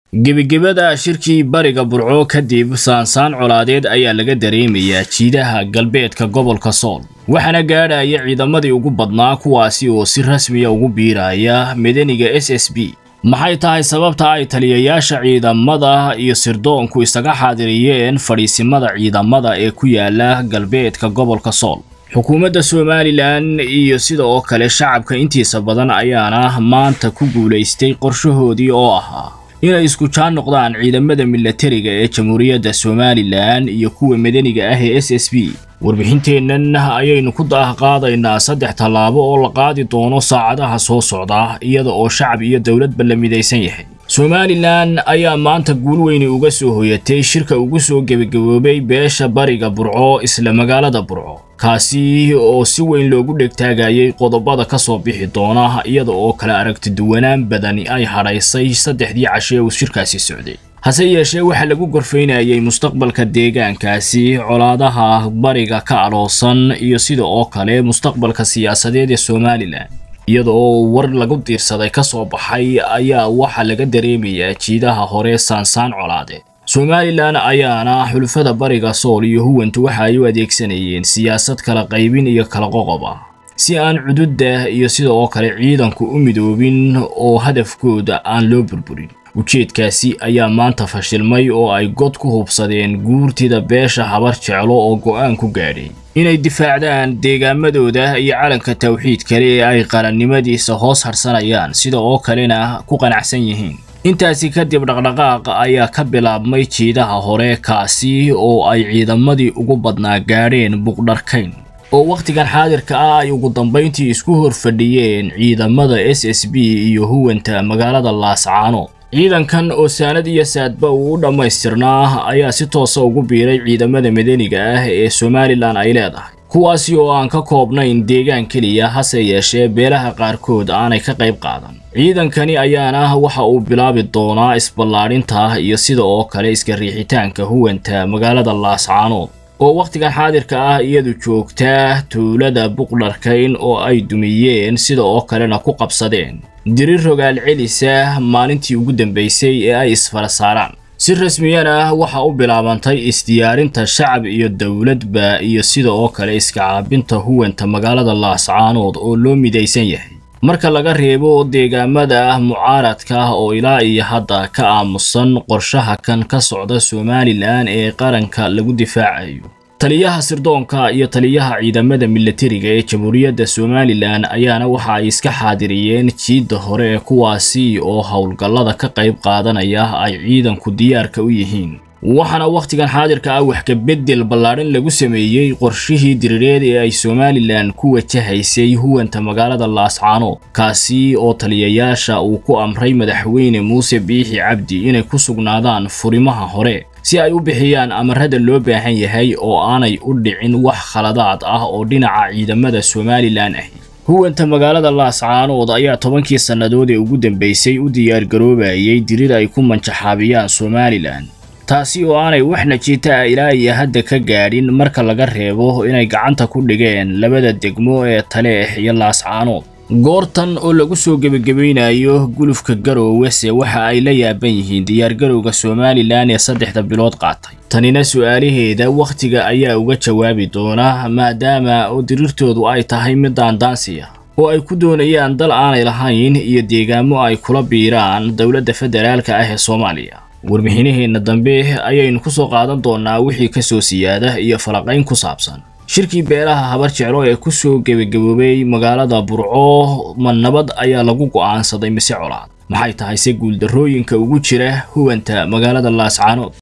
gebagabada shirkii bariga burco kadib saansaan colaadeed ayaa laga dareemayaa jiidaha galbeedka gobolka sool waxaana gaadhaya ciidamadii ugu badnaa kuwaasi oo si rasmiya ugu biiraya madaniga s s b maxay tahay sababta ay taliyayaasha ciidamada iyo sirdoonku isaga xaadiriyeen fadhiisimada ciidamada ee ku yaala galbeedka gobolka sool xukuumadda somalilan iyo sida oo kale shacabka intiisa badan ayaana maanta ku guulaystay qorshahoodii oo ahaa inay isku jaan noqdaan ciidamada milatariga ee jamhuuriyadda somalilan iyo kuwa madaniga ah ee s s b warbixinteennan ayaynu ku daahqaadaynaa saddex tallaabo oo la qaadi doono saacadaha soo socda iyada oo shacab iyo dowladba la midaysan yahay somalilan ayaa maanta guul weyni uga soo hoyatay shirka ugu soo gebagaboobay beesha bariga burco isla magaalada burco kaasi oo si weyn loogu dhegtaagayay qodobada ka soo bixi doona iyada oo kale aragtiduwanaan badani ay hadhaysay saddexdii cashe uu shirkaasi socday hase yeeshee waxaa lagu gorfaynayay mustaqbalka deegaankaasi colaadaha bariga ka aloosan iyo sida oo kale mustaqbalka siyaasadeed ee somalilan iyada oo war lagu diirsaday ka soo baxay ayaa waxaa laga dareemayaa jiidaha hore saansaan colaadeed somalilan ayaana xulfada bariga sool iyo huwantu waxa ay u adeegsanayeen siyaasad kala qaybin iyo kala qoqob ah si aan cududda iyo sida oo kale ciidanku u midoobin oo hadafkooda aan loo burburin ujeedkaasi ayaa maanta fashilmay oo ay god ku hubsadeen guurtida beesha habar jeclo oo go'aan ku gaadhay inay difaacdaan deegaamadooda iyo calanka tawxiid kale ee ay qarannimadiisa hoos harsanayaan sida oo kalena ku qanacsan yihiin intaasi kadib dhaqdhaqaaq ayaa ka bilaabmay jiidaha hore kaasi oo ay ciidamadii ugu badnaa gaadheen buqdharkayn oo wakhtigan xaadirka ah ay ugu dambayntii isku hor fadhiyeen ciidamada s s b iyo huwanta magaalada laascaano ciidankan oo saanad iyo saadba uu u dhammaystirnaa ayaa si toosa ugu biiray ciidamada madaniga ah ee somalilan ay leedahay kuwaasi oo aan ka koobnayn deegaan keliya hase yeeshee beelaha qaarkood aanay ka qayb qaadan ciidankani ayaana waxa uu bilaabi doonaa isballaadhinta iyo sida oo kale iska riixitaanka huwanta magaalada laascaanood oo wakhtigan xaadirka ah iyadu joogtaa tuulada buqdharkayn oo ay dumiyeen sida oo kalena ku qabsadeen diri rogaal celisa maalintii ugu dambaysay ee ay isfara saaraan si rasmiyana waxa u bilaabantay isdiyaarinta shacab iyo dowladba iyo sida oo kale iska caabinta huwanta magaalada laascaanood oo loo midaysan yahay marka laga reebo deegaamada mucaaradka ah oo ilaa iyo hadda ka aamusan qorshaha kan ka socda somalilan ee qaranka lagu difaacayo taliyaha sirdoonka iyo taliyaha ciidamada milatariga ee jamhuuriyadda somalilan ayaana waxa ay iska xaadiriyeen jiidda hore ee kuwaasi oo howlgallada ka qayb qaadanaya ay ciidanku diyaarka u yihiin waxaana wakhtigan xaadirka ah wax kabedel ballaadhan lagu sameeyey qorshihii diriireed ee ay somalilan ku wajahaysay huwanta magaalada laascaanood kaasi oo taliyayaasha uu ku amray madaxweyne muuse biixi cabdi inay ku sugnaadaan furimaha hore si ay u bixiyaan amarada loo baahan yahay oo aanay u dhicin wax khaladaad ah oo dhinaca ciidamada somalilan ahi huwanta magaalada laascaanood ayaa tobankii sannadood ee ugu dambaysay u diyaargaroobayay dirir ay ku manjaxaabiyaan somalilan taasi oo aanay wax najiita ah ilaa iyo hadda ka gaadhin marka laga reebo inay gacanta ku dhigeen labada degmo ee taleex iyo laascaanood goortan oo lagu soo gebagabaynayo gulufka garoowese waxa ay la yaaban yihiin diyaargarowga somalilan ee saddexda bilood qaatay tanina su-aalaheeda wakhtiga ayaa uga jawaabi doona maadaama oo diriirtoodu ay tahay mid daandaansiya oo ay ku doonayaan dal aanay lahayn iyo deegaamo ay kula biiraan dowladda federaalka ah ee soomaaliya warbixinaheenna dambe ayaynu ku soo qaadan doonaa wixii ka soo siyaada iyo falaqayn ku saabsan shirkii beelaha habar jeclo ee ku soo gebagaboobay magaalada burco ma nabad ayaa lagu go'aansaday mise colaad maxay tahay se guuldarrooyinka ugu jira huwanta magaalada laascaanood